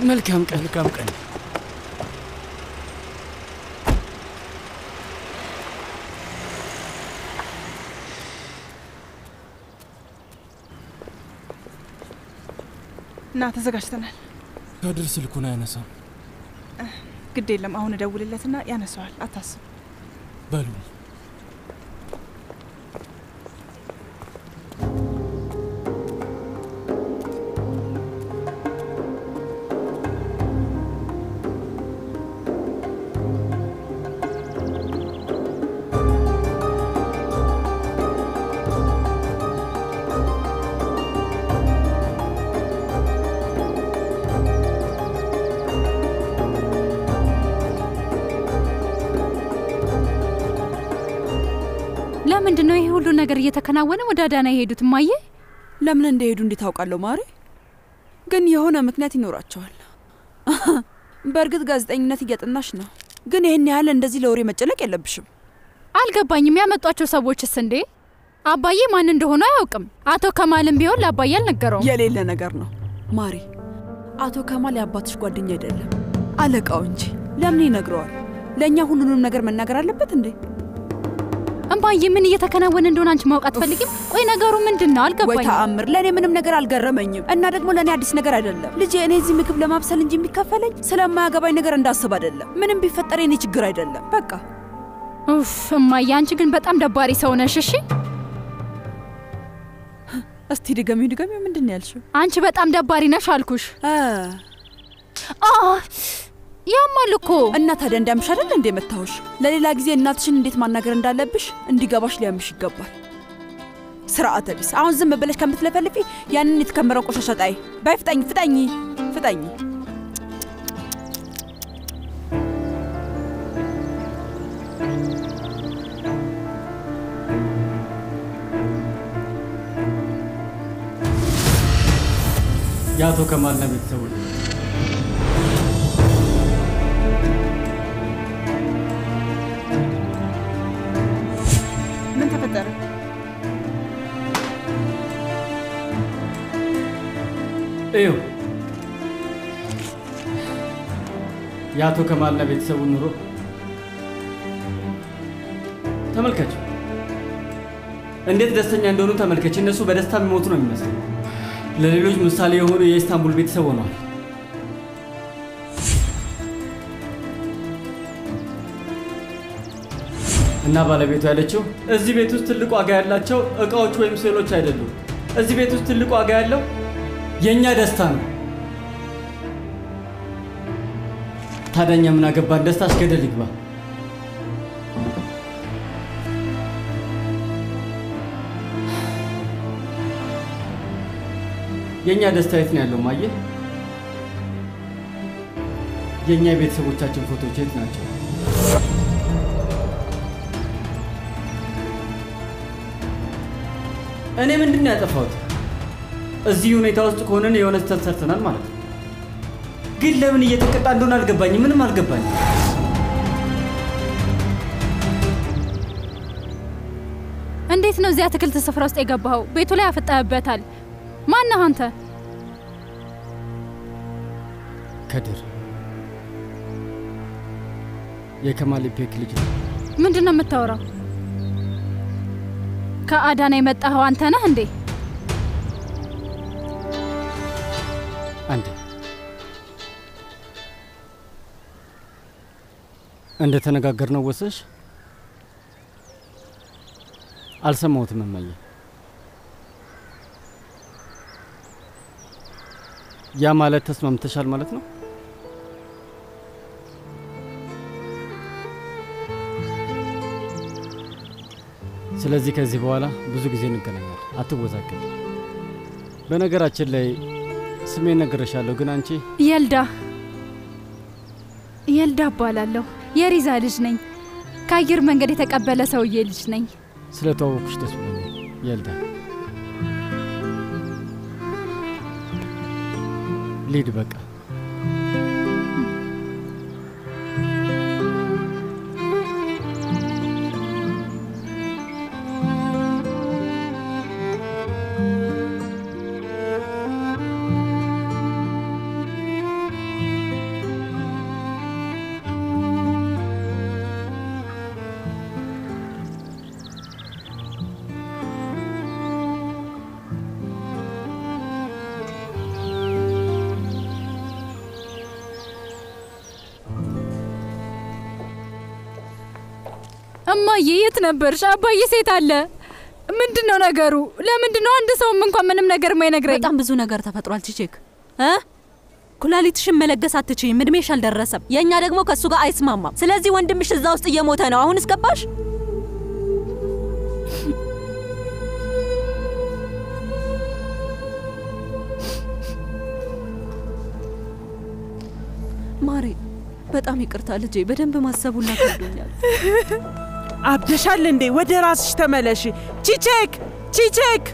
መልካም ቀን። መልካም ቀን። እና ተዘጋጅተናል። ከድር ስልኩን አያነሳም። ግድ የለም አሁን እደውልለትና ያነሳዋል። አታስብ። በሉ ለምንድን ነው ይሄ ሁሉ ነገር እየተከናወነ ወደ አዳና የሄዱት? እማዬ ለምን እንደሄዱ እንዴት ታውቃለሁ ማሬ? ግን የሆነ ምክንያት ይኖራቸዋል። በእርግጥ ጋዜጠኝነት እያጠናሽ ነው፣ ግን ይህን ያህል እንደዚህ ለወሬ መጨነቅ የለብሽም። አልገባኝም። ያመጧቸው ሰዎችስ እንዴ? አባዬ ማን እንደሆኑ አያውቅም። አቶ ከማልም ቢሆን ለአባዬ አልነገረውም። የሌለ ነገር ነው ማሪ። አቶ ከማል የአባትሽ ጓደኛ አይደለም አለቃው እንጂ። ለምን ይነግረዋል? ለእኛ ሁሉንም ነገር መናገር አለበት እንዴ? እማዬ ምን እየተከናወነ እንደሆነ አንቺ ማወቅ አትፈልጊም? ቆይ ነገሩ ምንድን ነው? ወይ አልገባኝም። ተአምር! ለእኔ ምንም ነገር አልገረመኝም፣ እና ደግሞ ለእኔ አዲስ ነገር አይደለም። ልጄ እኔ እዚህ ምግብ ለማብሰል እንጂ የሚከፈለኝ ስለማያገባኝ ነገር እንዳስብ አይደለም። ምንም ቢፈጠር የኔ ችግር አይደለም። በቃ ኡፍ እማዬ፣ አንቺ ግን በጣም ደባሪ ሰው ነሽ። እሺ እስቲ ድገሚው ድገሚው። ምንድን ነው ያልሽው? አንቺ በጣም ደባሪ ነሽ አልኩሽ። አ አ ያማል እኮ እና ታዲያ እንዳምሽ አይደል እንዴ መታወሽ? ለሌላ ጊዜ እናትሽን እንዴት ማናገር እንዳለብሽ እንዲገባሽ ሊያምሽ ይገባል። ስርዓተ ቢስ! አሁን ዝም ብለሽ ከምትለፈልፊ ያንን የተከመረው ቆሻሻ ጣይ። በይ ፍጠኝ፣ ፍጠኝ፣ ፍጠኝ። የአቶ ከማልና ቤተሰቦች ምን ተፈጠረ? እዩ የአቶ ከማልና ቤተሰቡ ኑሮ ተመልከች። እንዴት ደስተኛ እንደሆኑ ተመልከች። እነሱ በደስታ የሚሞቱ ነው የሚመስለው። ለሌሎች ምሳሌ የሆኑ የኢስታንቡል ቤተሰብ ሆነዋል። እና ባለቤቱ ያለችው እዚህ ቤት ውስጥ ትልቅ ዋጋ ያላቸው እቃዎች ወይም ስዕሎች አይደሉም። እዚህ ቤት ውስጥ ትልቅ ዋጋ ያለው የእኛ ደስታ ነው። ታዲያ እኛ ምን አገባን? ደስታሽ ገደል ይግባ። የእኛ ደስታ የት ነው ያለው? ማየ የእኛ የቤተሰቦቻችን ፎቶዎች የት ናቸው? እኔ ምንድን ነው ያጠፋሁት? እዚህ ሁኔታ ውስጥ ከሆነን የሆነ ስህተት ሰርተናል ማለት ነው። ግን ለምን እየተቀጣ እንደሆነ አልገባኝም። ምንም አልገባኝም። እንዴት ነው እዚያ አትክልት ስፍራ ውስጥ የገባኸው? ቤቱ ላይ አፍጠህበታል። ማነህ አንተ? ከድር የከማል ኢፔክ ልጅ ነው። ምንድን ነው የምታወራው? ከአዳና የመጣኸው አንተ ነህ እንዴ? አንዴ እንደ ተነጋገርነው ወሰሽ አልሰማሁትም እማዬ። ያ ማለት ተስማምተሻል ማለት ነው? ስለዚህ ከዚህ በኋላ ብዙ ጊዜ እንገናኛለን። አትወዛገብ። በነገራችን ላይ ስሜን ነግሬሻለሁ፣ ግን አንቺ የልዳ የልዳ እባላለሁ። የሪዛ ልጅ ነኝ። ከአየር መንገድ የተቀበለ ሰውዬ ልጅ ነኝ። ስለ ተዋወቅኩሽ ደስ ብሎኛል የልዳ። ሊድ በቃ እማዬ የት ነበርሽ? አባዬ ሴት አለ። ምንድን ነው ነገሩ? ለምንድን ነው አንድ ሰውም እንኳን ምንም ነገር ማይነግረኝ? በጣም ብዙ ነገር ተፈጥሯል ቺቼክ እ ኩላሊትሽን መለገስ አትችይም፣ እድሜሽ አልደረሰም። የእኛ ደግሞ ከእሱ ጋር አይስማማም። ስለዚህ ወንድምሽ እዛ ውስጥ እየሞተ ነው። አሁን እስገባሽ? ማሬ በጣም ይቅርታ ልጄ፣ በደንብ ማሰቡላ ከብዶኛል። አብደሻል እንዴ? ወደ ራስሽ ተመለሽ። ቺቼክ ቺቼክ!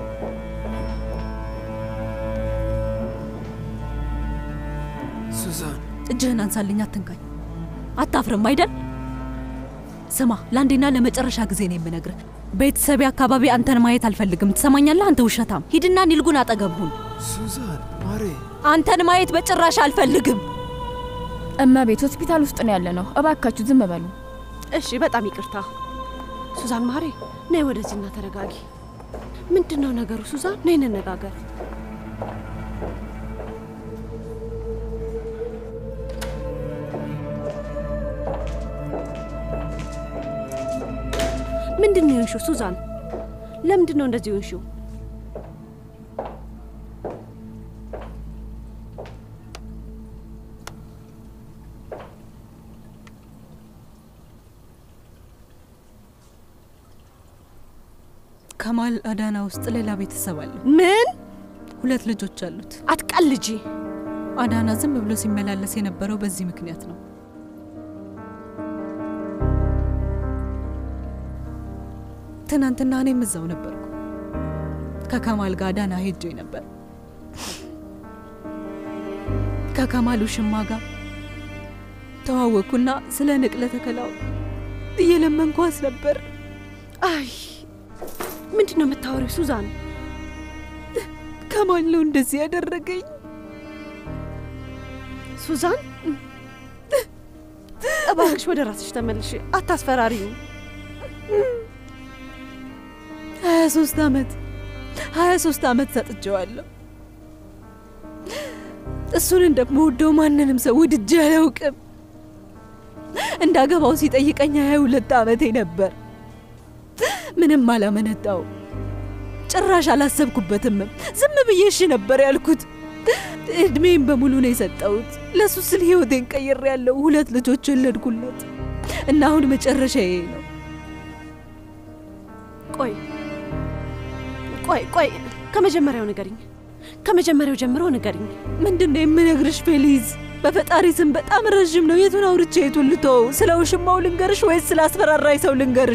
ሱዛን እጅህን አንሳልኝ፣ አትንካኝ። አታፍርም አይደል? ስማ፣ ለአንዴና ለመጨረሻ ጊዜ ነው የምነግርህ። ቤተሰቤ አካባቢ አንተን ማየት አልፈልግም። ትሰማኛለህ? አንተ ውሸታም! ሂድና ኒልጉን አጠገብ ሁን። ሱዛን ማሬ አንተን ማየት በጭራሽ አልፈልግም። እመቤት ሆስፒታል ውስጥ ነው ያለ ነው። እባካችሁ ዝም በሉ። እሺ፣ በጣም ይቅርታ ሱዛን። ማሬ ነይ ወደዚህና ተረጋጊ። ምንድን ነው ነገሩ? ሱዛን ነይ እንነጋገር። ምንድን ነው የሆንሽው ሱዛን? ለምንድን ነው እንደዚህ የሆንሽው? ከማል አዳና ውስጥ ሌላ ቤተሰብ አለው። ምን ሁለት ልጆች አሉት። አትቀልጂ። አዳና ዝም ብሎ ሲመላለስ የነበረው በዚህ ምክንያት ነው። ትናንትና እኔም እዛው ነበርኩ። ከከማል ጋር አዳና ሄጄ ነበር። ከከማል ውሽማ ጋር ተዋወቅኩና ስለ ንቅለ ተከላው እየለመንኳስ ነበር። አይ ምንድን ነው የምታወሪው ሱዛን? ከማል ነው እንደዚህ ያደረገኝ። ሱዛን እባክሽ ወደ ራስሽ ተመልሽ፣ አታስፈራሪው። ሀያ ሶስት አመት ሀያ ሶስት አመት ሰጥቼዋለሁ። እሱን እንደምወደው ማንንም ሰው ውድጄ አላውቅም። እንዳገባው ሲጠይቀኝ ሀያ ሁለት አመቴ ነበር። ምንም አላመነታው፣ ጭራሽ አላሰብኩበትም። ዝም ብዬ እሺ ነበር ያልኩት። እድሜን በሙሉ ነው የሰጠሁት። ለሱ ስል ህይወቴን ቀይሬያለሁ። ሁለት ልጆች ወለድኩለት እና አሁን መጨረሻዬ ነው። ቆይ ቆይ ቆይ፣ ከመጀመሪያው ንገሪኝ፣ ከመጀመሪያው ጀምሮ ንገሪኝ። ምንድን ነው የምነግርሽ ፌሊዝ? በፈጣሪ ስም በጣም ረዥም ነው። የቱን አውርቼ የቱን ልተወው? ስለ ውሽማው ልንገርሽ ወይስ ስለ አስፈራራኝ ሰው ልንገርሽ?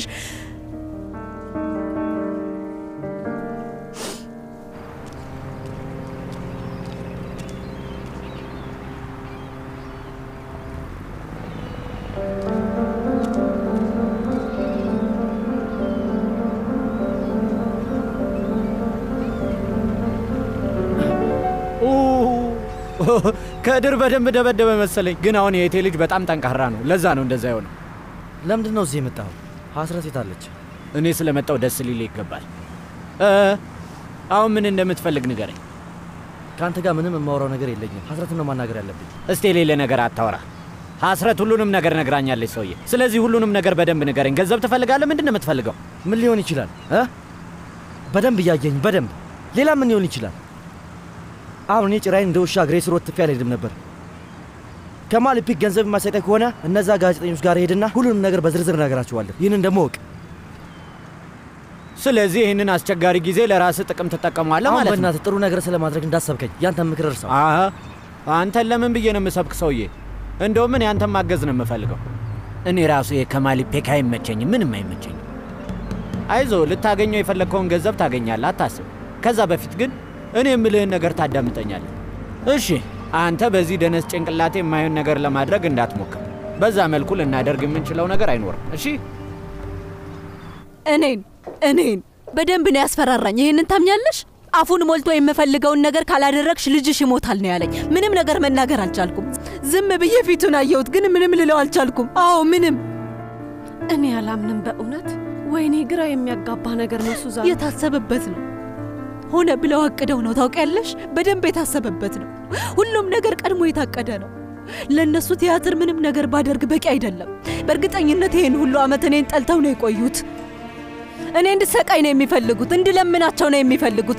ከድር በደንብ ደበደበ መሰለኝ። ግን አሁን የእቴ ልጅ በጣም ጠንካራ ነው። ለዛ ነው እንደዛ የሆነው። ለምንድን ነው እዚህ የመጣኸው? ሀስረት የታለች? እኔ ስለመጣው ደስ ሊል ይገባል። እ አሁን ምን እንደምትፈልግ ንገረኝ። ከአንተ ጋር ምንም የማወራው ነገር የለኝም። ሀስረትን ነው ማናገር ያለብኝ። እስቲ የሌለ ነገር አታወራ። ሀስረት ሁሉንም ነገር ነግራኛለች ሰውዬ። ስለዚህ ሁሉንም ነገር በደንብ ንገረኝ። ገንዘብ ትፈልጋለህ? ምንድን ነው የምትፈልገው? ምን ሊሆን ይችላል እ በደንብ እያየኝ በደንብ ሌላ ምን ሊሆን ይችላል? አሁን እኔ ጭራይን እንደ ውሻ እግሬ ስር ወጥፌ አልሄድም ነበር። ከማል ፒክ ገንዘብ የማይሰጠኝ ከሆነ እነዛ ጋዜጠኞች ጋር ሄድና ሁሉንም ነገር በዝርዝር ነገራቸዋለሁ። ይህንን ደግሞ እወቅ። ስለዚህ ይህንን አስቸጋሪ ጊዜ ለራስህ ጥቅም ትጠቀሟለህ አሁን ማለት ነው። በእናትህ ጥሩ ነገር ስለማድረግ እንዳሰብከኝ ያንተን ምክር እርሳው። አሀ አንተን ለምን ብዬ ነው የምሰብክ ሰውዬ? እንደውም እኔ አንተን ማገዝ ነው የምፈልገው። እኔ ራሱ የከማል ፔክ አይመቸኝም፣ ምንም አይመቸኝም። አይዞ ልታገኘው የፈለግከውን ገንዘብ ታገኛለህ፣ አታስብ። ከዛ በፊት ግን እኔ የምልህን ነገር ታዳምጠኛለህ። እሺ፣ አንተ በዚህ ደነስ ጭንቅላቴ የማይሆን ነገር ለማድረግ እንዳትሞክር። በዛ መልኩ ልናደርግ የምንችለው ነገር አይኖርም። እሺ እኔን እኔን በደንብ ነው ያስፈራራኝ። ይህንን ታምኛለሽ? አፉን ሞልቶ የምፈልገውን ነገር ካላደረግሽ ልጅሽ ይሞታል ነው ያለኝ። ምንም ነገር መናገር አልቻልኩም። ዝም ብዬ ፊቱን አየሁት፣ ግን ምንም ልለው አልቻልኩም። አዎ ምንም። እኔ አላምንም በእውነት። ወይኔ ግራ የሚያጋባ ነገር ነው ሱዛን። የታሰበበት ነው። ሆነ ብለው አቅደው ነው ታውቂያለሽ። በደንብ የታሰበበት ነው። ሁሉም ነገር ቀድሞ የታቀደ ነው። ለእነሱ ቲያትር ምንም ነገር ባደርግ በቂ አይደለም። በእርግጠኝነት ይህን ሁሉ ዓመት እኔን ጠልተው ነው የቆዩት። እኔ እንድሰቃይ ነው የሚፈልጉት፣ እንድለምናቸው ነው የሚፈልጉት።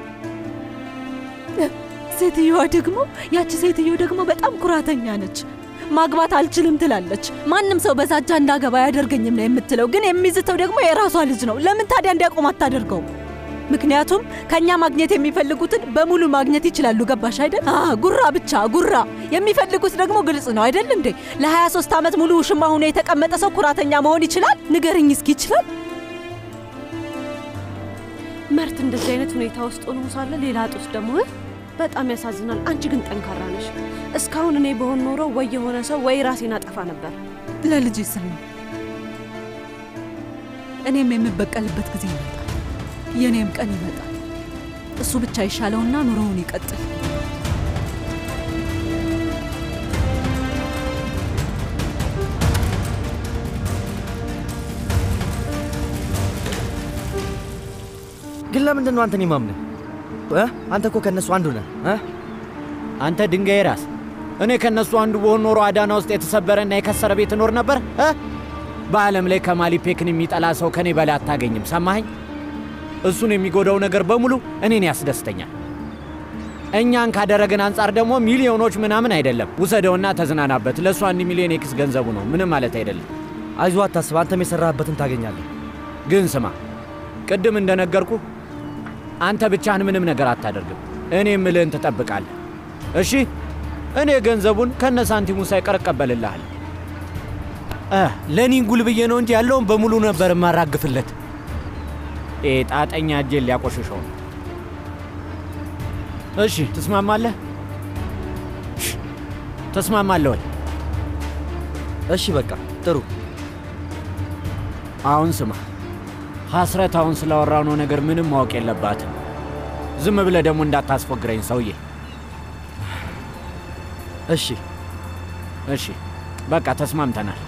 ሴትዮዋ ደግሞ ያቺ ሴትዮ ደግሞ በጣም ኩራተኛ ነች። ማግባት አልችልም ትላለች። ማንም ሰው በዛጃ እንዳገባ አያደርገኝም ነው የምትለው። ግን የሚዝተው ደግሞ የራሷ ልጅ ነው። ለምን ታዲያ እንዲያቆም አታደርገውም? ምክንያቱም ከኛ ማግኘት የሚፈልጉትን በሙሉ ማግኘት ይችላሉ። ገባሽ አይደል? አ ጉራ ብቻ ጉራ። የሚፈልጉት ደግሞ ግልጽ ነው አይደል እንዴ? ለ23 ዓመት ሙሉ ውሽማ ሆኖ የተቀመጠ ሰው ኩራተኛ መሆን ይችላል? ንገርኝ እስኪ ይችላል? መርት እንደዚህ አይነት ሁኔታ ውስጥ ሆኖ ሳለ ሌላ ጦስ ደግሞ እ? በጣም ያሳዝናል። አንቺ ግን ጠንካራ ነሽ። እስካሁን እኔ በሆን ኖሮ ወይ የሆነ ሰው ወይ ራሴን አጠፋ ነበር። ለልጅ ስል ነው። እኔም የምበቀልበት ጊዜ ይመጣል። የእኔም ቀን ይመጣል። እሱ ብቻ ይሻለውና ኑሮውን ይቀጥል። ግን ለምንድን ነው አንተን የማምንህ? እ? አንተ እኮ ከእነሱ አንዱ ነህ እ? አንተ ድንጋይ ራስ፣ እኔ ከእነሱ አንዱ በሆን ኖሮ አዳና ውስጥ የተሰበረና የከሰረ ቤት እኖር ነበር እ? በዓለም ላይ ከማሊፔክን የሚጠላ ሰው ከኔ በላይ አታገኝም። ሰማኸኝ? እሱን የሚጎዳው ነገር በሙሉ እኔን ያስደስተኛል። እኛን ካደረግን አንጻር ደግሞ ሚሊዮኖች ምናምን አይደለም። ውሰደውና ተዝናናበት። ለእሱ አንድ ሚሊዮን ኤክስ ገንዘቡ ነው፣ ምንም ማለት አይደለም። አይዞህ አታስብ፣ አንተም የሠራህበትን ታገኛለህ። ግን ስማ፣ ቅድም እንደነገርኩ አንተ ብቻህን ምንም ነገር አታደርግም። እኔ የምልህን ትጠብቃለህ። እሺ? እኔ ገንዘቡን ከነ ሳንቲሙ ሳይቀር እቀበልልሃለሁ። እ ለእኔ ጉል ብዬ ነው እንጂ ያለውን በሙሉ ነበር የማራግፍለት። ይሄ ጣጠኛ እጄን ሊያቆሽሸው ነው። እሺ፣ ትስማማለህ? እሺ፣ ተስማማለህ ወይ? እሺ በቃ ጥሩ። አሁን ስማ ሐስረት አሁን ስላወራነው ነገር ምንም ማወቅ የለባትም። ዝም ብለህ ደግሞ እንዳታስፎግረኝ ሰውዬ። እሺ እሺ፣ በቃ ተስማምተናል።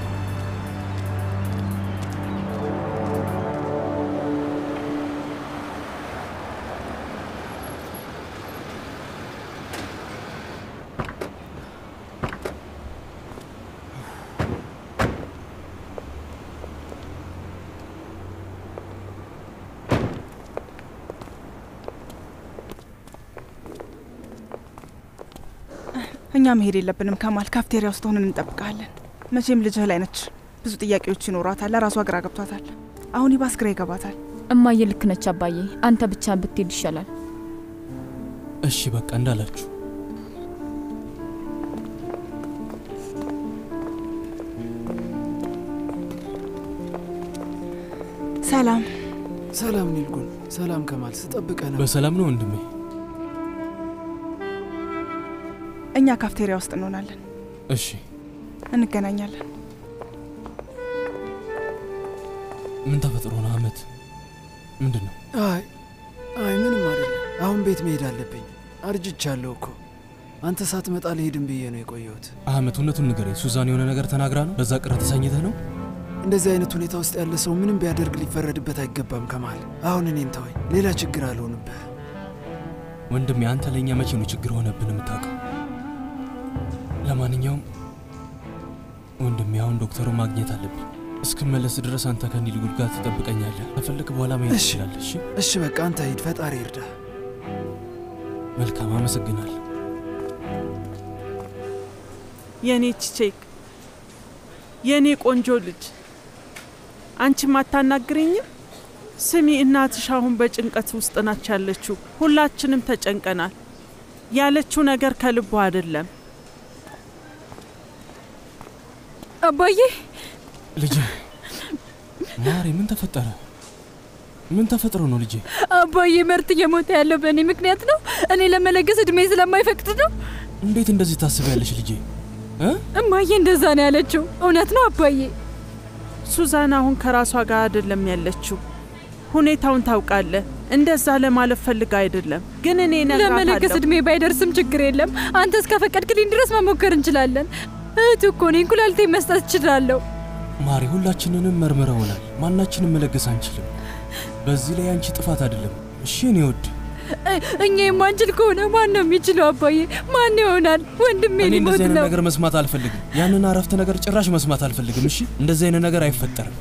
እኛ መሄድ የለብንም ከማል። ካፍቴሪያ ውስጥ ሆነን እንጠብቃለን። መቼም ልጅህ ላይ ነች፣ ብዙ ጥያቄዎች ይኖሯታል። ለራሷ ግራ ገብቷታል። አሁን ይባስ ግራ ይገባታል። እማዬ ልክ ነች አባዬ። አንተ ብቻ ብትሄድ ይሻላል። እሺ በቃ እንዳላችሁ። ሰላም ሰላም ኒልጉን፣ ሰላም ከማል፣ ስጠብቀ ነው። በሰላም ነው ወንድሜ? እኛ ካፍቴሪያ ውስጥ እንሆናለን፣ እሺ እንገናኛለን። ምን ተፈጥሮ ነው አመት? ምንድን ነው? አይ አይ ምንም አይደለም። አሁን ቤት መሄድ አለብኝ። አርጅቻለሁ እኮ። አንተ ሳትመጣ ልሄድም ብዬ ነው የቆየሁት። አህመት እውነቱን ንገረኝ። ሱዛን የሆነ ነገር ተናግራ ነው? በዛ ቅር ተሰኝተህ ነው? እንደዚህ አይነት ሁኔታ ውስጥ ያለ ሰው ምንም ቢያደርግ ሊፈረድበት አይገባም ከማል። አሁን እኔን ተወኝ፣ ሌላ ችግር አልሆንብህ። ወንድሜ አንተ ለእኛ መቼ ነው ችግር ሆነብን የምታውቀው? ለማንኛውም ወንድሜ አሁን ዶክተሩ ማግኘት አለብኝ። እስክመለስ ድረስ አንተ ከኒል ጉድ ጋር ትጠብቀኛለህ። ከፈለክ በኋላ መሄድ እሺ። ትችላለህ። እሺ እሺ በቃ አንተ ሂድ፣ ፈጣሪ ይርዳ። መልካም፣ አመሰግናለሁ። የኔ ቺቼክ፣ የኔ ቆንጆ ልጅ፣ አንቺም አታናግረኝም? ስሚ፣ እናትሽ አሁን በጭንቀት ውስጥ ናች ያለችው። ሁላችንም ተጨንቀናል። ያለችው ነገር ከልቧ አይደለም። አባዬ ልጄ ማሬ፣ ምን ተፈጠረ? ምን ተፈጥሮ ነው ልጄ? አባዬ መርት እየሞተ ያለው በእኔ ምክንያት ነው። እኔ ለመለገስ እድሜ ስለማይፈቅድ ነው። እንዴት እንደዚህ ታስቢያለሽ ልጄ? እ? እማዬ እንደዛ ነው ያለችው። እውነት ነው አባዬ። ሱዛን አሁን ከራሷ ጋር አይደለም ያለችው። ሁኔታውን ታውቃለህ። እንደዛ ለማለት ፈልጋ አይደለም፣ ግን እኔ ለመለገስ እነግራታለሁ። እድሜ ባይደርስም ችግር የለም። አንተ እስከፈቀድክልኝ ድረስ መሞከር እንችላለን። እህቱ እኮ ነኝ። ኩላሊቴን መስጠት እችላለሁ። ማሪ ሁላችንንም መርምረውናል። ማናችንም መለገስ አንችልም። በዚህ ላይ አንቺ ጥፋት አይደለም። እሺ እኔ ውድ እ- እኛ የማንችል ከሆነ ማን ነው የሚችለው? አባዬ ማን ይሆናል? ወንድሜ እኔ ሊሞት እንደዚህ አይነት ነው። ነገር መስማት አልፈልግም። ያንን አረፍተ ነገር ጭራሽ መስማት አልፈልግም። እሺ፣ እንደዚህ አይነት ነገር አይፈጠርም።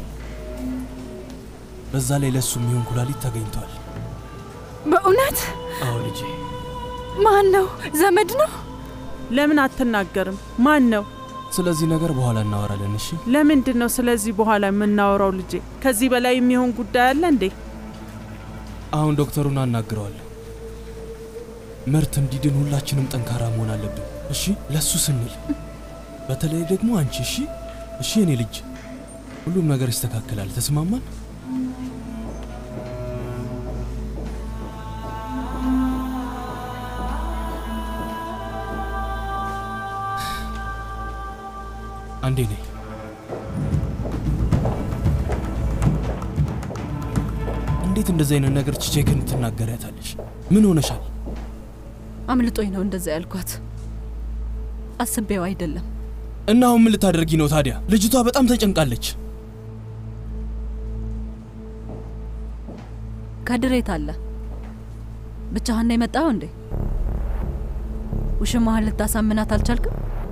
በዛ ላይ ለእሱ የሚሆን ኩላሊት ተገኝቷል። በእውነት አዎ ልጄ፣ ማን ነው? ዘመድ ነው? ለምን አትናገርም? ማን ነው? ስለዚህ ነገር በኋላ እናወራለን። እሺ፣ ለምንድን ነው ስለዚህ በኋላ የምናወራው? ልጄ ከዚህ በላይ የሚሆን ጉዳይ አለ እንዴ? አሁን ዶክተሩን አናግረዋለሁ። ምርት እንዲድን ሁላችንም ጠንካራ መሆን አለብን። እሺ፣ ለሱ ስንል በተለይ ደግሞ አንቺ። እሺ፣ እሺ፣ እኔ ልጅ ሁሉም ነገር ይስተካከላል። ተስማማን? አንዴ ነይ። እንዴት እንደዚህ አይነት ነገር ቺቼክን ትናገሪያታለሽ? ምን ሆነሻል? አምልጦኝ ነው እንደዛ ያልኳት። አስቤው አይደለም። እና አሁን ምን ልታደርጊ ነው ታዲያ? ልጅቷ በጣም ተጨንቃለች። ከድሬት አለ ብቻህን ነው የመጣኸው እንዴ? ውሽማህን ልታሳምናት አልቻልክም?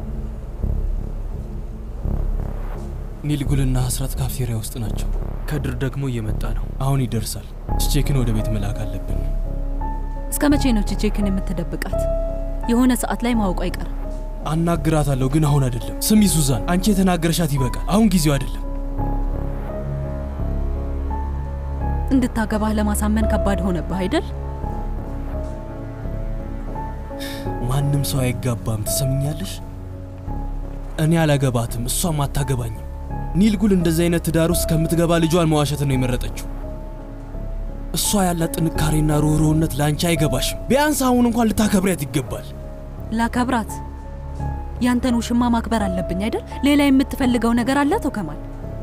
ኒልጉልና ሀስራት ካፍቴሪያ ውስጥ ናቸው። ከድር ደግሞ እየመጣ ነው። አሁን ይደርሳል። ቺቼክን ወደ ቤት መላክ አለብን። እስከ መቼ ነው ቺቼክን የምትደብቃት? የሆነ ሰዓት ላይ ማወቁ አይቀርም። አናግራታለሁ፣ ግን አሁን አይደለም። ስሚ ሱዛን፣ አንቺ የተናገረሻት ይበቃል። አሁን ጊዜው አይደለም። እንድታገባህ ለማሳመን ከባድ ሆነብህ አይደል? ማንም ሰው አይጋባም። ትሰምኛለሽ? እኔ አላገባትም፣ እሷም አታገባኝም። ኒልጉል እንደዚህ አይነት ትዳር ውስጥ ከምትገባ ልጇን መዋሸት ነው የመረጠችው። እሷ ያላት ጥንካሬና ሩህሩህነት ለአንቺ አይገባሽም። ቢያንስ አሁን እንኳን ልታከብሪያት ይገባል። ላከብራት ያንተን ውሽማ ማክበር አለብኝ አይደል? ሌላ የምትፈልገው ነገር አለ አቶ ከማል?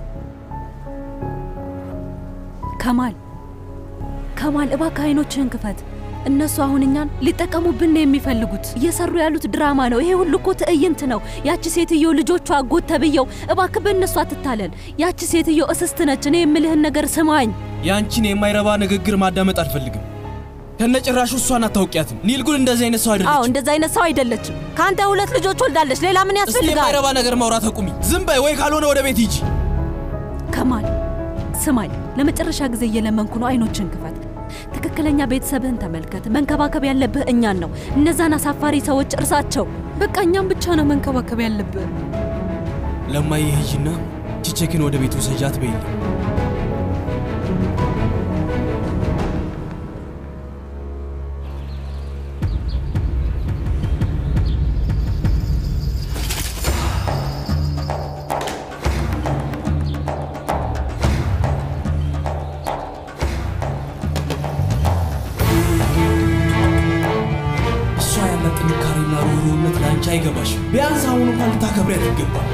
ከማል ከማል፣ እባክህ አይኖችህን ክፈት። እነሱ አሁን እኛን ሊጠቀሙብን ነው የሚፈልጉት። እየሰሩ ያሉት ድራማ ነው። ይሄ ሁሉ እኮ ትዕይንት ነው። ያቺ ሴትዮ ልጆቿ አጎት ተብየው፣ እባክህ በእነሱ አትታለል። ያቺ ሴትዮ እስስት ነች። እኔ የምልህን ነገር ስማኝ። የአንቺን የማይረባ ንግግር ማዳመጥ አልፈልግም። ከነጭራሹ እሷን አታውቂያትም። ኒልጉል እንደዚህ አይነት ሰው አዎ አይደለችም። እንደዛ አይነት ሰው አይደለችም። ከአንተ ሁለት ልጆች ወልዳለች። ሌላ ምን እስቲ ያስፈልጋል? የማይረባ ነገር ማውራት አቁሚ። ዝም በይ ወይ ካልሆነ ወደ ቤት ሂጂ። ከማል ስማኝ፣ ለመጨረሻ ጊዜ እየለመንኩ ነው። አይኖችን ክፈት። ትክክለኛ ቤተሰብህን ተመልከት። መንከባከብ ያለብህ እኛን ነው። እነዛን አሳፋሪ ሰዎች እርሳቸው። በቃ እኛም ብቻ ነው መንከባከብ ያለብህ። ለማየ ሂጂና ቺቼክን ወደ ቤት ውሰጃት በይልኝ። እሷ ያላት ጥንካሬና ሩህሩህነት ለአንቺ አይገባሽም። ቢያንስ አሁን እንኳን ልታከብሪያት ይገባል።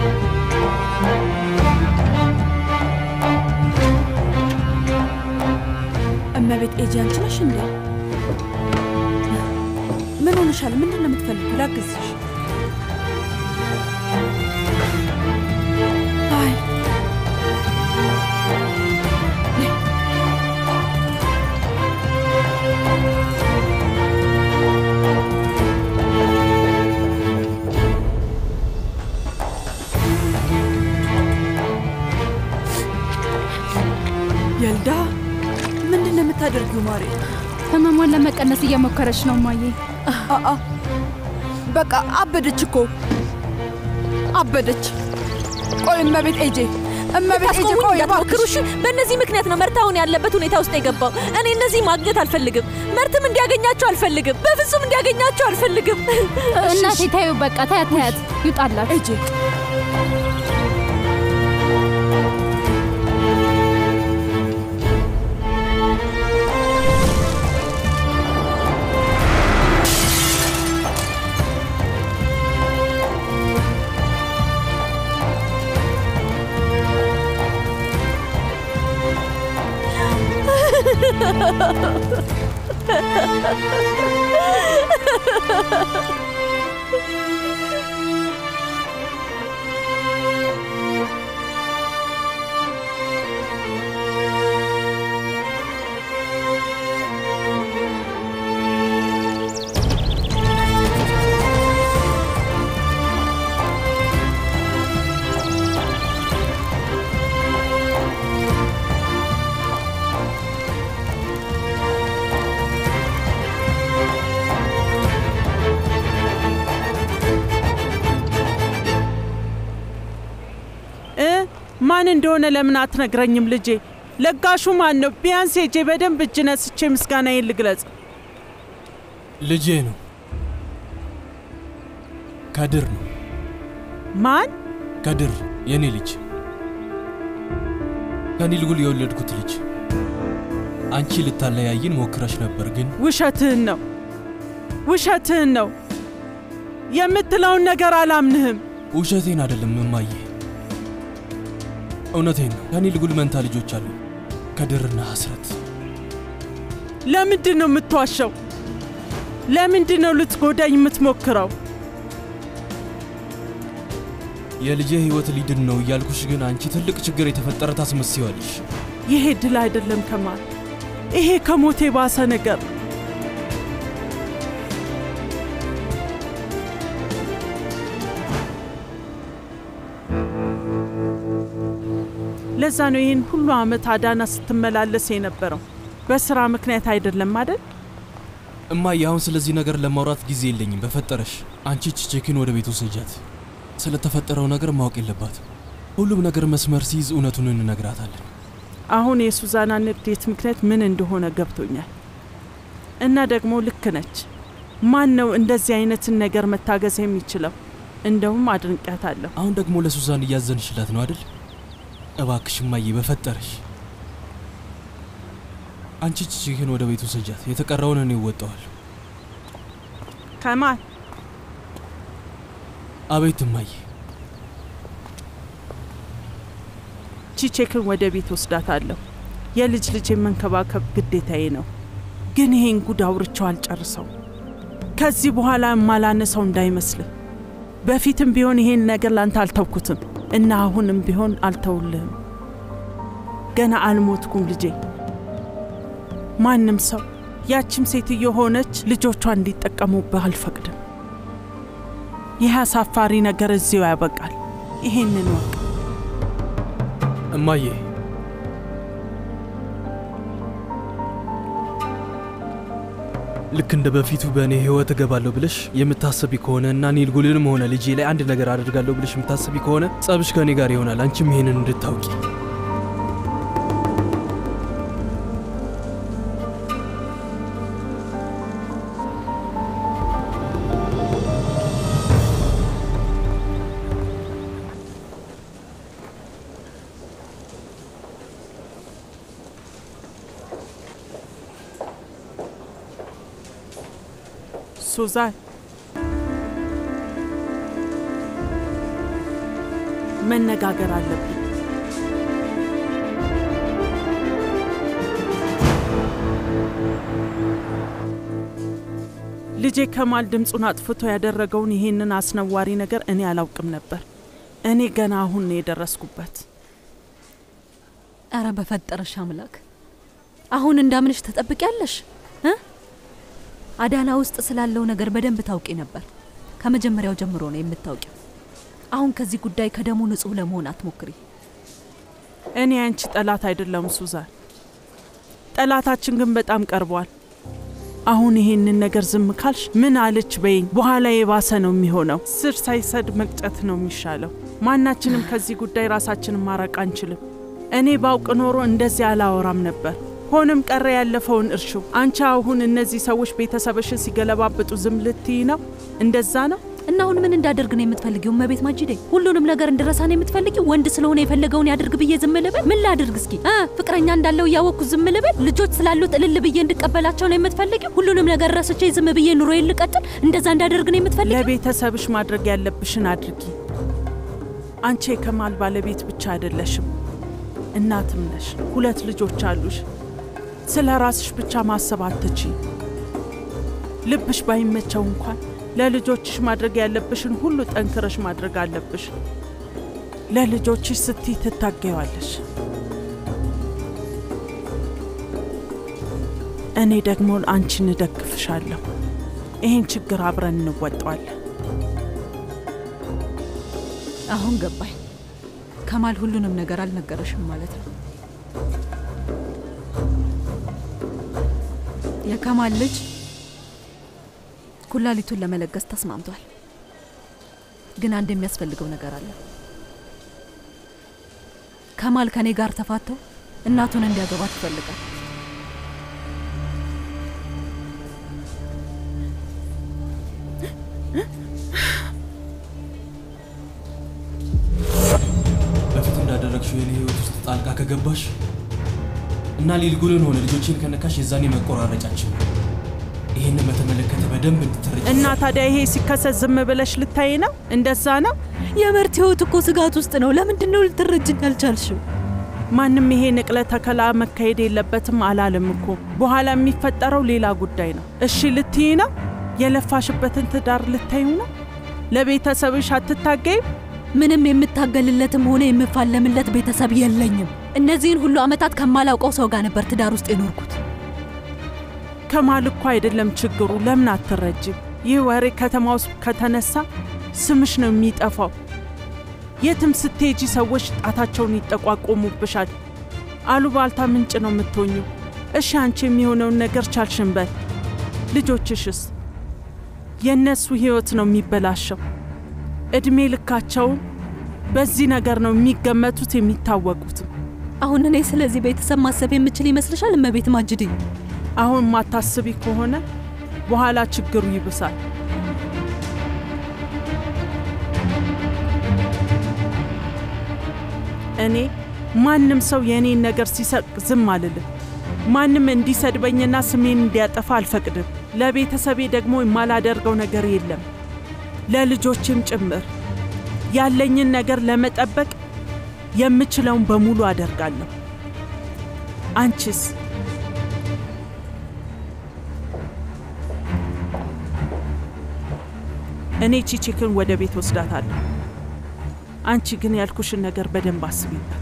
እመቤት ኤጂ አንቺ ነሽ እንዴ? ምን ሆነሻል? ምንድን ነው የምትፈልጊው? ላግዝሽ? አይ የልዳ ምንድን ነው የምታደርጊው ማሬ? ህመሟን ለመቀነስ እየሞከረች ነው ማዬ። አአ በቃ አበደች እኮ አበደች። ቆይ እመቤት ኤጄ እመቤት ኤጄ ታስቆሙኝ ቆይ እንዳትሞክሩ እባክሽ። እሺ። በእነዚህ ምክንያት ነው መርት አሁን ያለበት ሁኔታ ውስጥ የገባው። እኔ እነዚህ ማግኘት አልፈልግም። መርትም እንዲያገኛቸው አልፈልግም። በፍጹም እንዲያገኛቸው አልፈልግም። እናቴ ታዩ፣ በቃ ታያት ታያት፣ ይውጣላት። ኤጄ ማን እንደሆነ ለምን አትነግረኝም ልጄ? ለጋሹ ማን ነው? ቢያንስ ሄጄ በደንብ እጅ ነስቼ ምስጋናዬን ልግለጽ። ልጄ ነው። ከድር ነው። ማን? ከድር የኔ ልጅ፣ ከኒልጉል የወለድኩት ልጅ። አንቺ ልታለያይን ሞክረሽ ነበር ግን ውሸትህን ነው፣ ውሸትህን ነው። የምትለውን ነገር አላምንህም። ውሸቴን አይደለም እማዬ፣ እውነቴን ነው። ከኒልጉል መንታ ልጆች አሉ፣ ከድርና ሐስረት። ለምንድን ነው የምትዋሸው? ለምንድን ነው ልትጎዳኝ የምትሞክረው? የልጄ ሕይወት ሊድን ነው እያልኩሽ፣ ግን አንቺ ትልቅ ችግር የተፈጠረ ታስመስይዋለሽ። ይሄ ድል አይደለም ከማል፣ ይሄ ከሞት የባሰ ነገር ነው። ለዛ ነው ይህን ሁሉ ዓመት አዳና ስትመላለስ የነበረው። በስራ ምክንያት አይደለም አይደል? እማዬ፣ አሁን ስለዚህ ነገር ለማውራት ጊዜ የለኝም። በፈጠረሽ አንቺ ቺቼኪን ወደ ቤት ውሰጃት። ስለተፈጠረው ነገር ማወቅ የለባትም። ሁሉም ነገር መስመር ሲይዝ እውነቱን እንነግራታለን። አሁን የሱዛና ንዴት ምክንያት ምን እንደሆነ ገብቶኛል። እና ደግሞ ልክ ነች። ማን ነው እንደዚህ አይነትን ነገር መታገዝ የሚችለው? እንደውም አድንቂያታለሁ። አሁን ደግሞ ለሱዛን እያዘንሽላት ነው አይደል? እባክሽ እማዬ፣ በፈጠረሽ አንቺ ቺቺኪን ወደ ቤት ውሰጃት። የተቀረውን እኔ እወጣዋለሁ። ከማል አቤት እማዬ። ቺቼክን ወደ ቤት ወስዳታለሁ። የልጅ ልጅ መንከባከብ ግዴታዬ ነው። ግን ይሄን ጉድ አውርቼው አልጨርሰው። ከዚህ በኋላ የማላነሰው እንዳይመስልህ። በፊትም ቢሆን ይሄን ነገር ላንተ አልተውኩትም እና አሁንም ቢሆን አልተውልህም። ገና አልሞትኩም ልጄ። ማንም ሰው ያችም ሴትዮ ሆነች ልጆቿ እንዲጠቀሙብህ አልፈቅድም። ይህ አሳፋሪ ነገር እዚሁ ያበቃል። ይሄንን ወቅ እማዬ ልክ እንደ በፊቱ በእኔ ህይወት እገባለሁ ብለሽ የምታስቢ ከሆነ እና ኒልጉልንም ሆነ ልጄ ላይ አንድ ነገር አደርጋለሁ ብለሽ የምታስቢ ከሆነ ጸብሽ ከእኔ ጋር ይሆናል። አንቺም ይሄንን እንድታውቂ። ሱዛን መነጋገር አለብን። ልጄ ከማል ድምፁን አጥፍቶ ያደረገውን ይሄንን አስነዋሪ ነገር እኔ አላውቅም ነበር። እኔ ገና አሁን ነው የደረስኩበት። አረ በፈጠረሽ አምላክ አሁን እንዳምንሽ ትጠብቂያለሽ እ አዳና ውስጥ ስላለው ነገር በደንብ ታውቂ ነበር። ከመጀመሪያው ጀምሮ ነው የምታውቂው። አሁን ከዚህ ጉዳይ ከደሙ ንጹህ ለመሆን አትሞክሪ። እኔ አንቺ ጠላት አይደለም ሱዛን፣ ጠላታችን ግን በጣም ቀርቧል። አሁን ይሄንን ነገር ዝም ካልሽ ምን አለች በይኝ፣ በኋላ የባሰ ነው የሚሆነው። ስር ሳይሰድ መቅጨት ነው የሚሻለው። ማናችንም ከዚህ ጉዳይ ራሳችንን ማራቅ አንችልም። እኔ ባውቅ ኖሮ እንደዚህ አላወራም ነበር። ሆንም ቀረ ያለፈውን እርሹ። አንቺ አሁን እነዚህ ሰዎች ቤተሰብሽን ሲገለባብጡ ዝም ልትይ ነው? እንደዛ ነው? እና አሁን ምን እንዳደርግ ነው የምትፈልጊው? እመቤት ማጅዴ፣ ሁሉንም ነገር እንድረሳ ነው የምትፈልጊው? ወንድ ስለሆነ የፈለገውን ያድርግ ብዬ ዝም ልበል? ምን ላድርግ እስኪ? እ ፍቅረኛ እንዳለው እያወቅኩ ዝም ልበል? ልጆች ስላሉት እልል ብዬ እንድቀበላቸው ነው የምትፈልጊው? ሁሉንም ነገር ረስቼ ዝም ብዬ ኑሮዬን ልቀጥል? እንደዛ እንዳደርግ ነው የምትፈልጊው? ለቤተሰብሽ ማድረግ ያለብሽን አድርጊ። አንቺ የከማል ባለቤት ብቻ አይደለሽም፣ እናትም ነሽ። ሁለት ልጆች አሉሽ። ስለ ራስሽ ብቻ ማሰብ አትቺ። ልብሽ ባይመቸው እንኳን ለልጆችሽ ማድረግ ያለብሽን ሁሉ ጠንክረሽ ማድረግ አለብሽ። ለልጆችሽ ስትይ ትታገዋለሽ። እኔ ደግሞ አንቺን እደግፍሻለሁ። ይህን ችግር አብረን እንወጣዋለን። አሁን ገባኝ። ከማል ሁሉንም ነገር አልነገረሽም ማለት ነው። የከማል ልጅ ኩላሊቱን ለመለገስ ተስማምቷል። ግን አንድ የሚያስፈልገው ነገር አለ። ከማል ከኔ ጋር ተፋተው እናቱን እንዲያገባት ይፈልጋል። በፊት እንዳደረግሽው የኔ ህይወት ውስጥ ጣልቃ ከገባሽ እና ሊልጉልን ሆነ ልጆችን ከነካሽ የዛኔ መቆራረጫችን ነው። ይህንን በተመለከተ በደንብ እንድትረጅ እና ታዲያ ይሄ ሲከሰት ዝም ብለሽ ልታይ ነው? እንደዛ ነው? የመርት ህይወት እኮ ስጋት ውስጥ ነው። ለምንድን ነው ልትረጅኝ ያልቻልሽው? ማንም ይሄ ንቅለ ተከላ መካሄድ የለበትም አላለም እኮ። በኋላ የሚፈጠረው ሌላ ጉዳይ ነው። እሺ ልትይ ነው? የለፋሽበትን ትዳር ልታዩ ነው? ለቤተሰብሽ አትታገይም? ምንም የምታገልለትም ሆነ የምፋለምለት ቤተሰብ የለኝም። እነዚህን ሁሉ ዓመታት ከማላውቀው ሰው ጋር ነበር ትዳር ውስጥ የኖርኩት። ከማል እኮ አይደለም ችግሩ። ለምን አትረጅም? ይህ ወሬ ከተማ ውስጥ ከተነሳ ስምሽ ነው የሚጠፋው። የትም ስትሄጂ ሰዎች ጣታቸውን ይጠቋቆሙብሻል። አሉባልታ ምንጭ ነው የምትሆኙ። እሺ አንቺ የሚሆነውን ነገር ቻልሽን በል። ልጆችሽስ? የእነሱ ህይወት ነው የሚበላሸው። እድሜ ልካቸውን በዚህ ነገር ነው የሚገመቱት የሚታወቁትም። አሁን እኔ ስለዚህ ቤተሰብ ማሰብ የምችል ይመስልሻል? እመቤት ማጅዴ፣ አሁን ማታስቢ ከሆነ በኋላ ችግሩ ይብሳል። እኔ ማንም ሰው የእኔን ነገር ሲሰቅ ዝም አልልም። ማንም እንዲሰድበኝና ስሜን እንዲያጠፋ አልፈቅድም። ለቤተሰቤ ደግሞ የማላደርገው ነገር የለም፣ ለልጆችም ጭምር። ያለኝን ነገር ለመጠበቅ የምችለውን በሙሉ አደርጋለሁ። አንቺስ? እኔ ቺቺክን ወደ ቤት ወስዳታለሁ። አንቺ ግን ያልኩሽን ነገር በደንብ አስቢበት።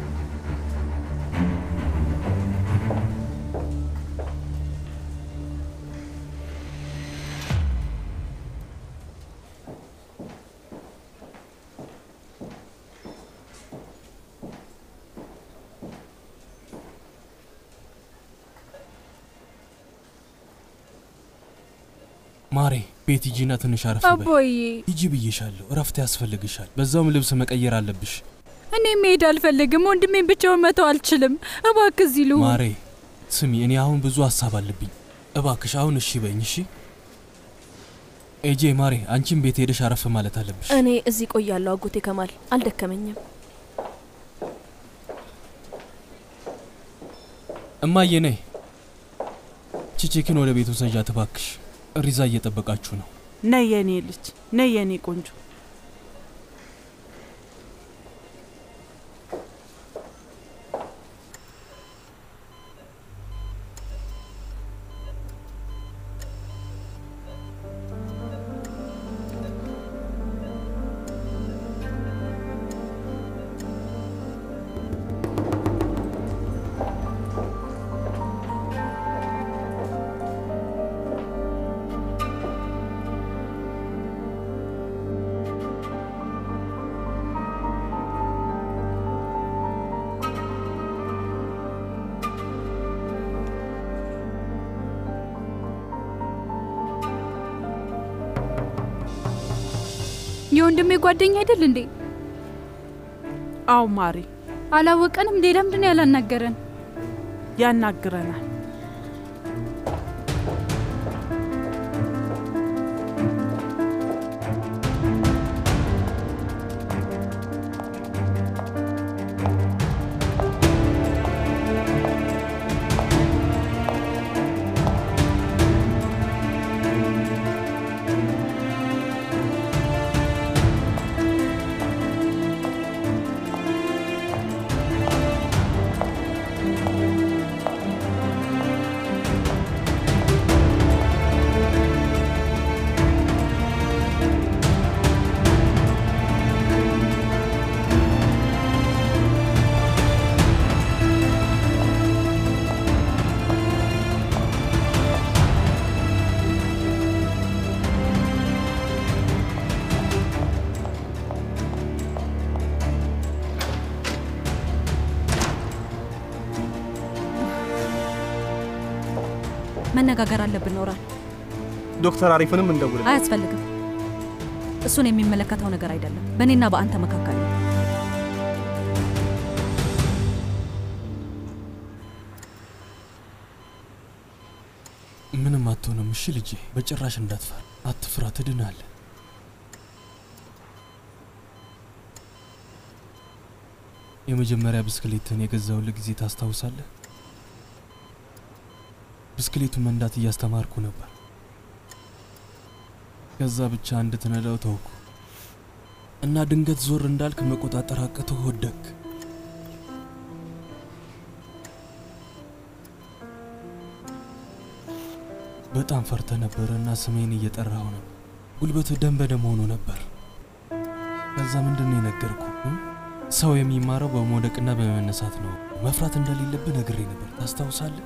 ማሬ ቤት ሂጂና ትንሽ አረፍ በይ። አቦዬ ሂጂ ብዬሻለሁ። እረፍት ያስፈልግሻል። በዛውም ልብስ መቀየር አለብሽ። እኔ መሄድ አልፈልግም። ወንድሜን ብቻውን መተው አልችልም። እባክህ እዚህ ልሁን። ማሬ ስሚ፣ እኔ አሁን ብዙ ሀሳብ አለብኝ። እባክሽ አሁን እሺ በኝ። እሺ ኤጄ፣ ማሬ አንቺም ቤት ሄደሽ አረፍ ማለት አለብሽ። እኔ እዚህ ቆያለሁ አጎቴ ከማል፣ አልደከመኝም። እማዬ ነይ፣ ቺቺክን ወደ ቤቱ ሰጃት እባክሽ። ሪዛ እየጠበቃችሁ ነው። ነይ የኔ ልጅ፣ ነይ የኔ ቆንጆ። የወንድሜ ጓደኛ አይደል እንዴ? አው ማሪ፣ አላወቀንም እንዴ? ለምንድን ነው ያላናገረን? ያናግረናል። መነጋገር አለብን ኖራል። ዶክተር አሪፍንም እንደውል። አያስፈልግም። እሱን የሚመለከተው ነገር አይደለም። በእኔና በአንተ መካከል ነው። አትሆንም። እሺ ልጄ፣ በጭራሽ እንዳትፈራ፣ አትፍራ፣ ትድናለህ። የመጀመሪያ ብስክሌትን የገዛውልህ ጊዜ ታስታውሳለህ? ብስክሌቱን መንዳት እያስተማርኩ ነበር። ከዛ ብቻ እንድትነዳው ተውኩ እና ድንገት ዞር እንዳልክ መቆጣጠር አቅቶ ወደክ። በጣም ፈርተ ነበረ እና ስሜን እየጠራው ነበር። ጉልበትህ ደም በደም ሆኖ ነበር። ከዛ ምንድን ነው የነገርኩ? ሰው የሚማረው በመውደቅና በመነሳት ነው። መፍራት እንደሌለብህ ነግሬ ነበር። ታስታውሳለህ?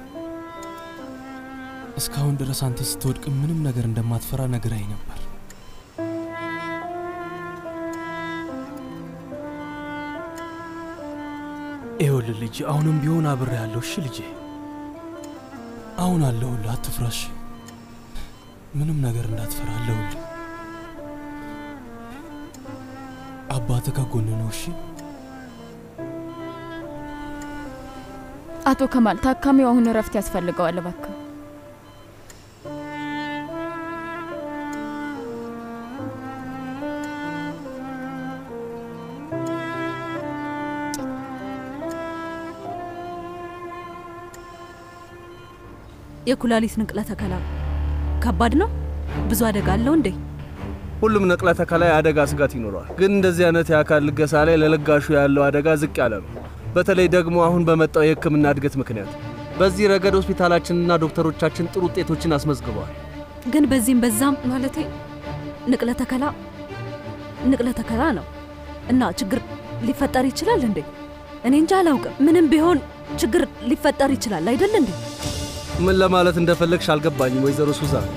እስካሁን ድረስ አንተ ስትወድቅ ምንም ነገር እንደማትፈራ ነግራኝ ነበር። ይኸውልህ ልጅ፣ አሁንም ቢሆን አብሬ ያለሁ። እሺ ልጄ፣ አሁን አለሁልህ። አትፍራሽ። ምንም ነገር እንዳትፈራ አለሁልህ። አባትህ ከጎን ነው። እሺ አቶ ከማል ታካሚው አሁን እረፍት ያስፈልገዋል። እባክህ የኩላሊት ንቅለ ተከላ ከባድ ነው። ብዙ አደጋ አለው እንዴ? ሁሉም ንቅለ ተከላ የአደጋ ስጋት ይኖረዋል። ግን እንደዚህ አይነት የአካል ልገሳ ላይ ለለጋሹ ያለው አደጋ ዝቅ ያለ ነው። በተለይ ደግሞ አሁን በመጣው የሕክምና እድገት ምክንያት። በዚህ ረገድ ሆስፒታላችንና ዶክተሮቻችን ጥሩ ውጤቶችን አስመዝግበዋል። ግን በዚህም በዛም ማለቴ ንቅለ ተከላ ንቅለ ተከላ ነው እና ችግር ሊፈጠር ይችላል እንዴ? እኔ እንጃ አላውቅም። ምንም ቢሆን ችግር ሊፈጠር ይችላል አይደል እንዴ? ምን ለማለት እንደፈለግሽ አልገባኝም ወይዘሮ ሱዛን።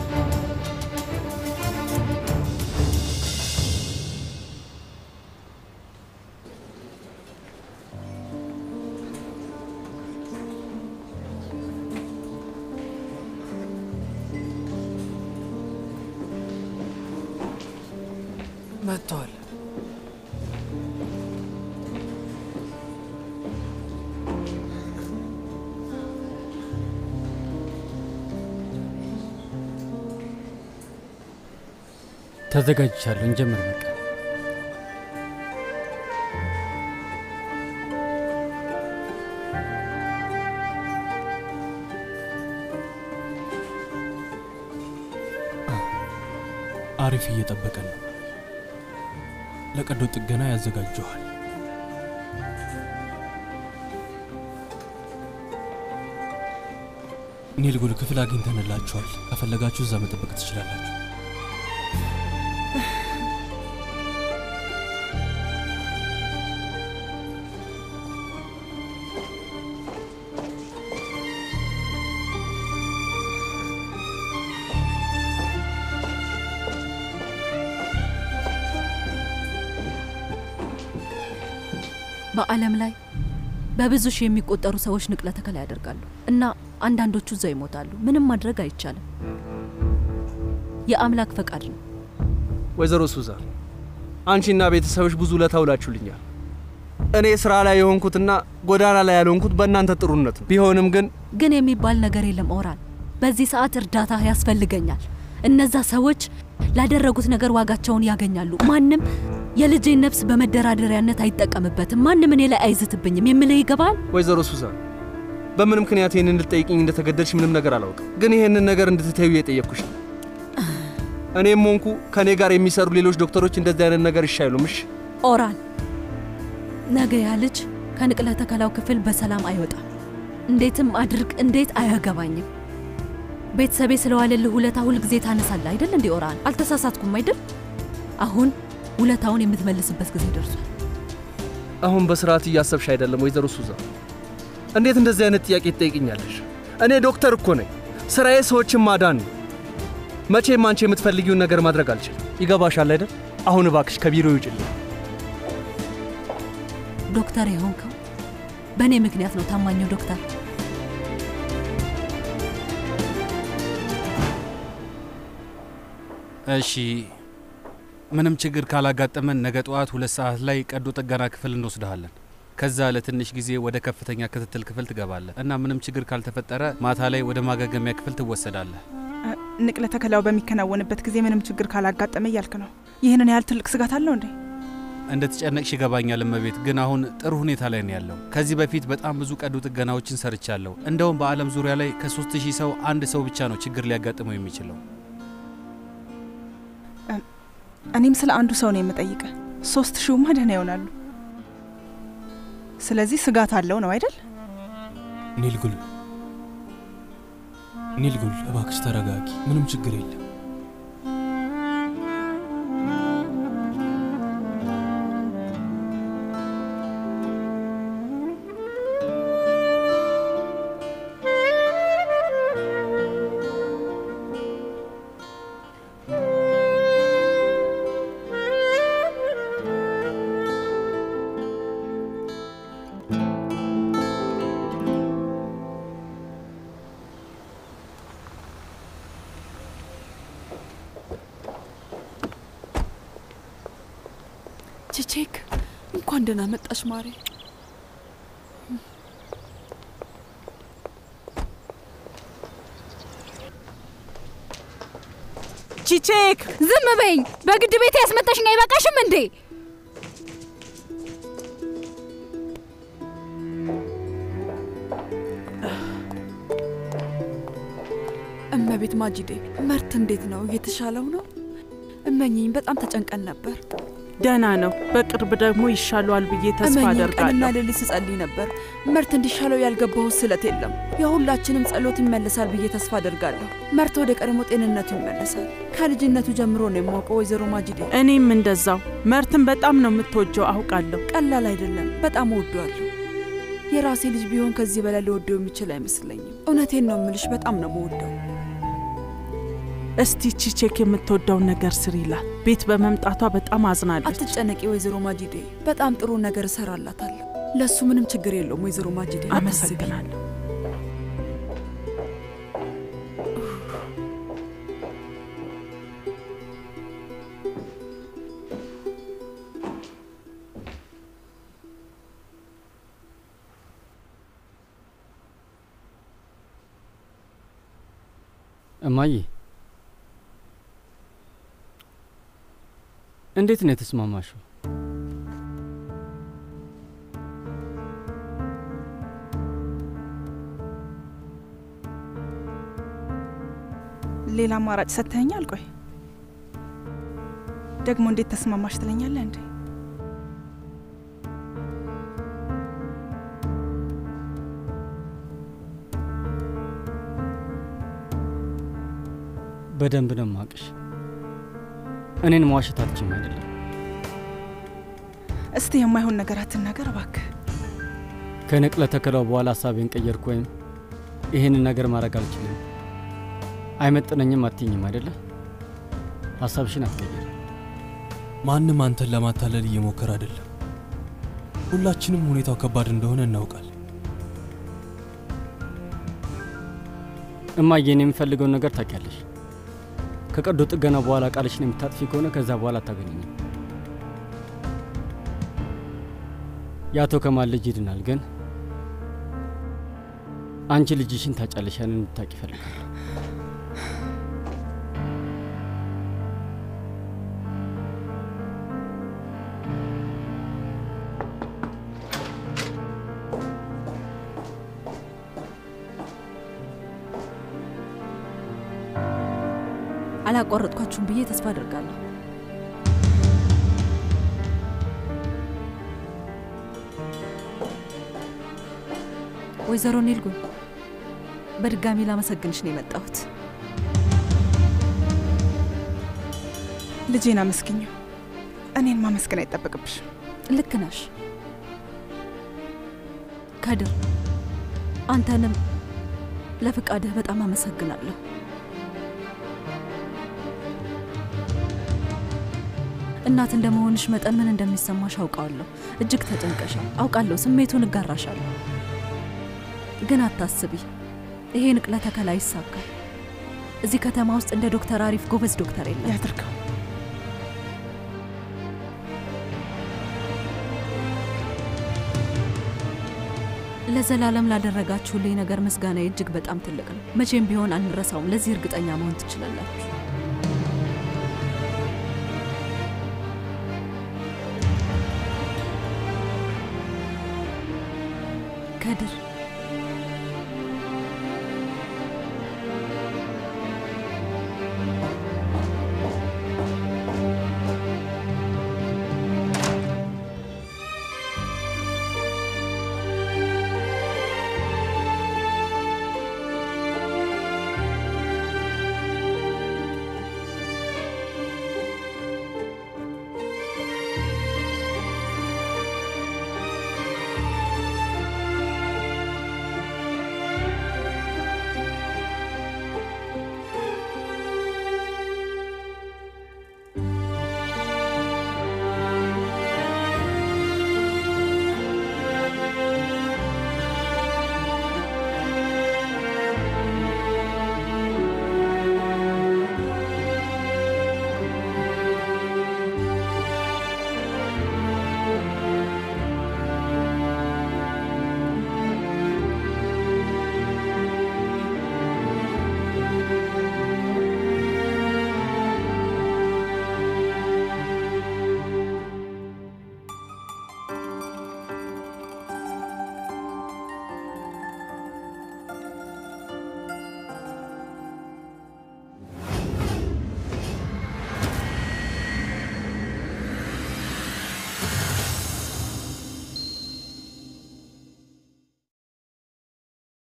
መጥተዋል። ተዘጋጅቻለሁ። እንጀምር በቃ። አሪፍ እየጠበቀን ነው። ለቀዶ ጥገና ያዘጋጀዋል። ኒልጉል ክፍል አግኝተንላችኋል። ከፈለጋችሁ እዛ መጠበቅ ትችላላችሁ። በዓለም ላይ በብዙ ሺህ የሚቆጠሩ ሰዎች ንቅለ ተከላ ያደርጋሉ እና አንዳንዶቹ እዛው ይሞታሉ። ምንም ማድረግ አይቻልም። የአምላክ ፈቃድ ነው። ወይዘሮ ሱዛን አንቺና ቤተሰብሽ ብዙ ውለታ ውላችሁልኛል። እኔ ስራ ላይ የሆንኩትና ጎዳና ላይ ያልሆንኩት በእናንተ ጥሩነት ነው። ቢሆንም ግን ግን የሚባል ነገር የለም ኦራን። በዚህ ሰዓት እርዳታ ያስፈልገኛል። እነዛ ሰዎች ላደረጉት ነገር ዋጋቸውን ያገኛሉ። ማንም የልጄን ነፍስ በመደራደሪያነት አይጠቀምበትም። ማንም እኔ ላይ አይዝትብኝም። የምልህ ይገባል? ወይዘሮ ሱዛን በምን ምክንያት ይህንን እንድትጠይቅኝ እንደተገደድሽ ምንም ነገር አላውቅም። ግን ይህንን ነገር እንድትተዩ የጠየቅኩሽ ነው። እኔም ሆንኩ ከእኔ ጋር የሚሰሩ ሌሎች ዶክተሮች እንደዚህ አይነት ነገር እሺ አይሉም። እሺ ኦራን፣ ነገ ያ ልጅ ከንቅለ ተከላው ክፍል በሰላም አይወጣም። እንዴትም አድርግ እንዴት አያገባኝም። ቤተሰቤ ስለዋለልህ ውለታ ሁል ጊዜ ታነሳለህ አይደል እንዴ ኦራን? አልተሳሳትኩም አይደል? አሁን ውለታውን የምትመልስበት ጊዜ ደርሷል። አሁን በስርዓት እያሰብሽ አይደለም ወይዘሮ ሱዛን። እንዴት እንደዚህ አይነት ጥያቄ ትጠይቅኛለሽ? እኔ ዶክተር እኮ ነኝ። ስራዬ ሰዎችን ማዳን ነው። መቼም አንቺ የምትፈልጊውን ነገር ማድረግ አልችልም። ይገባሻል አይደል? አሁን እባክሽ ከቢሮ ይውጭልኝ። ዶክተር የሆንከው በእኔ ምክንያት ነው። ታማኙ ዶክተር እሺ ምንም ችግር ካላጋጠመን ነገ ጠዋት ሁለት ሰዓት ላይ ቀዶ ጥገና ክፍል እንወስድሃለን። ከዛ ለትንሽ ጊዜ ወደ ከፍተኛ ክትትል ክፍል ትገባለህ እና ምንም ችግር ካልተፈጠረ ማታ ላይ ወደ ማገገሚያ ክፍል ትወሰዳለህ። ንቅለ ተከላው በሚከናወንበት ጊዜ ምንም ችግር ካላጋጠመ እያልክ ነው። ይህንን ያህል ትልቅ ስጋት አለው እንዴ? እንደተጨነቅሽ ይገባኛል እመቤት፣ ግን አሁን ጥሩ ሁኔታ ላይ ነው ያለው። ከዚህ በፊት በጣም ብዙ ቀዶ ጥገናዎችን ሰርቻለሁ። እንደውም በዓለም ዙሪያ ላይ ከሶስት ሺህ ሰው አንድ ሰው ብቻ ነው ችግር ሊያጋጥመው የሚችለው። እኔም ስለ አንዱ ሰው ነው የምጠይቀ። ሶስት ሺውማ ደህና ይሆናሉ። ስለዚህ ስጋት አለው ነው አይደል? ኒልጉል ኒልጉል፣ እባክሽ ተረጋጊ። ምንም ችግር የለም። ቺቼክ እንኳን ደህና መጣሽ ማሬ። ቺቼክ ዝም በይኝ። በግድ ቤት ያስመጣሽኝ አይበቃሽም እንዴ? እመቤት ማጂዴ፣ መርት እንዴት ነው? እየተሻለው ነው? እመኝኝ፣ በጣም ተጨንቀን ነበር። ደህና ነው። በቅርብ ደግሞ ይሻለዋል ብዬ ተስፋ እመኝኝ፣ ቀንና አደርጋለሁ። ሌሊት ስጸልይ ነበር። መርት እንዲሻለው ያልገባሁት ስለት የለም። የሁላችንም ጸሎት ይመለሳል ብዬ ተስፋ አደርጋለሁ። መርት ወደ ቀድሞ ጤንነቱ ይመለሳል። ከልጅነቱ ጀምሮ ነው የማውቀው ወይዘሮ ማጂዴ። እኔም እንደዛው። መርትን በጣም ነው የምትወጀው አውቃለሁ። ቀላል አይደለም። በጣም እወደዋለሁ። የራሴ ልጅ ቢሆን ከዚህ በላይ ሊወደው የሚችል አይመስለኝም። እውነቴን ነው የምልሽ፣ በጣም ነው የምወደው። እስቲ ቺቼክ የምትወደውን ነገር ስር ይላል። ቤት በመምጣቷ በጣም አዝናለች። አትጨነቂ ወይዘሮ ማጂዴ፣ በጣም ጥሩ ነገር እሰራላታለሁ። ለእሱ ምንም ችግር የለውም ወይዘሮ ማጂዴ። አትስቢ። አመሰግናለሁ። እማዬ እንዴት ነው የተስማማሽው? ሌላ አማራጭ ሰጥተኸኛል። ቆይ ደግሞ እንዴት ተስማማሽ ትለኛለህ እንዴ? በደንብ ነው የማውቅሽ። እኔን መዋሸት አትችም አይደለም? እስቲ የማይሆን ነገር አትናገር እባክህ። ከንቅለ ተከላው በኋላ ሀሳቤን ቀየርኩ ወይም ይህንን ነገር ማድረግ አልችልም፣ አይመጥነኝም አትኝም አይደለ? ሀሳብሽን አትቀይር። ማንም አንተን ለማታለል እየሞከረ አይደለም። ሁላችንም ሁኔታው ከባድ እንደሆነ እናውቃለን። እማዬ፣ እኔ የምፈልገውን ነገር ታውቂያለሽ። ከቀዶ ጥገና በኋላ ቃልሽን የምታጥፊ ከሆነ ከዛ በኋላ አታገኘኝም። የአቶ ከማል ልጅ ይድናል፣ ግን አንቺ ልጅሽን ታጫለሽ። ያንን እንድታውቂ ይፈልጋል። አላቋረጥኳችሁም ብዬ ተስፋ አደርጋለሁ። ወይዘሮ ኒልጉን በድጋሚ ላመሰግንሽ ነው የመጣሁት። ልጄን አመስግኘው። እኔን ማመስገን አይጠበቅብሽም። ልክ ነሽ ከድር። አንተንም ለፍቃድህ በጣም አመሰግናለሁ። እናት እንደመሆንሽ መጠን ምን እንደሚሰማሽ አውቃለሁ። እጅግ ተጨንቀሻል፣ አውቃለሁ። ስሜቱን እጋራሻለሁ። ግን አታስቢ፣ ይሄ ንቅለ ተከላ ይሳካል። እዚህ ከተማ ውስጥ እንደ ዶክተር አሪፍ ጎበዝ ዶክተር የለም። ያድርገው። ለዘላለም ላደረጋችሁልኝ ነገር ምስጋና እጅግ በጣም ትልቅ ነው። መቼም ቢሆን አንረሳውም። ለዚህ እርግጠኛ መሆን ትችላላችሁ። ከድር